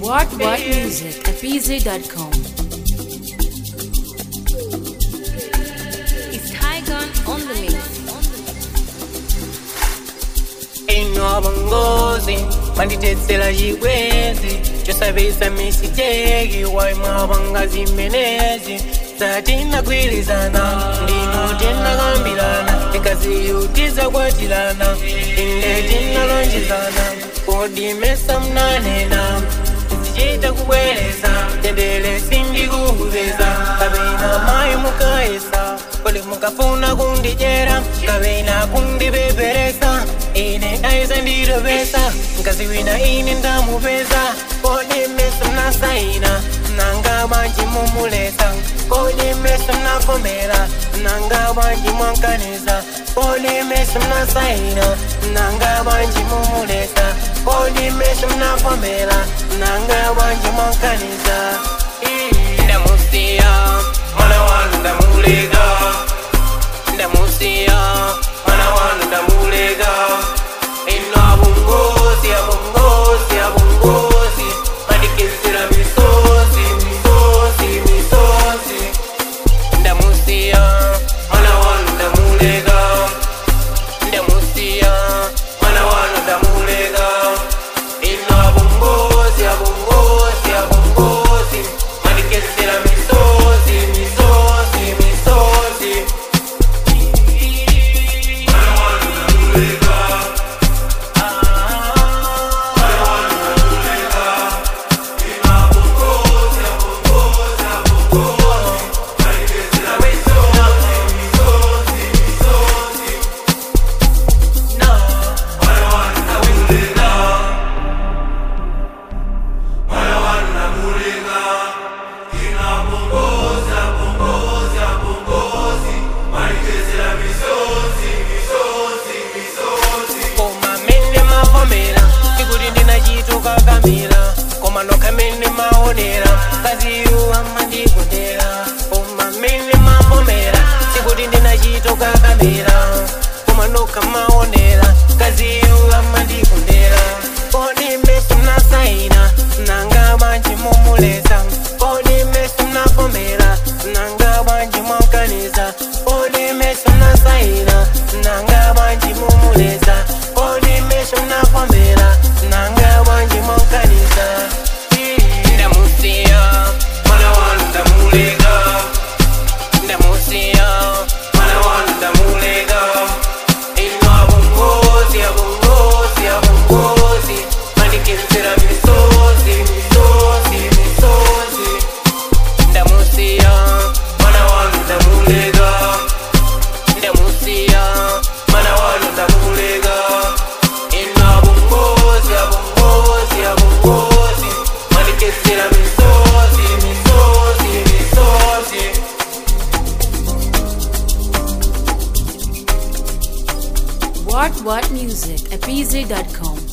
What What Music at BZ.com. It's Tygon on the mix. ino bongozi manditetsera chibwezi chosapeza misiteki waimwa vangazi menezi satinagwirizana ndino tinakambirana ikaziyu tizakwatilana inde tinalonjezana kodimesa mnanena zichita kubwereza tendele sindikuveza kapena mayi mukayesa kole mukafuna kundijera kapena kundipeperesa ine aiza ndirobesa ngazi wina ine ndamupeza kodimesa mnasaina nanga banji mumulesa kodimesa mnavomera nanga banji mwankaniza kodimesa mnasaina nanga banji mumulesa kodimesa mnavomera nanga banji mwankaniza ndamusiya mwana wanu ndamulega ndamusiya mwana wanu ndamulega ino abungozi abungozi abungozi madikizira misozi misozi misozi ndamusiya mwana wanu ndamulega ndamusiya mwana wanu ndamulega ino abungozi abungozi abungozi madikizira misozi misozi misozi koma mene mavomera tikuti ndinachituka kamira koma nokha mene maonera kaziyu amandikondera koma mene mavomera tikuti ndinachituka kamira koma nokha maonera kaziyu amandikondera kodi meso mnasaina nanga banji mumulesa kodi meso mnavomera nanga banji mwankaniza kodi meso mnasaina nanga banji mumulesa kodi meso mnavomera nanga banji mwankaniza ndamusiya mwana wanu ndamulega ndamusiya mwana wanu ndamulega ino abungozi abungozi abungozi mandikizira misozi misozi misozi ndamusiya mwana wanu ndamulega ndamusiya mwana wanu ndamulega ino abungozi abungozi abungozi mandikizira misozi misozi misozi What What Music at BZ.com.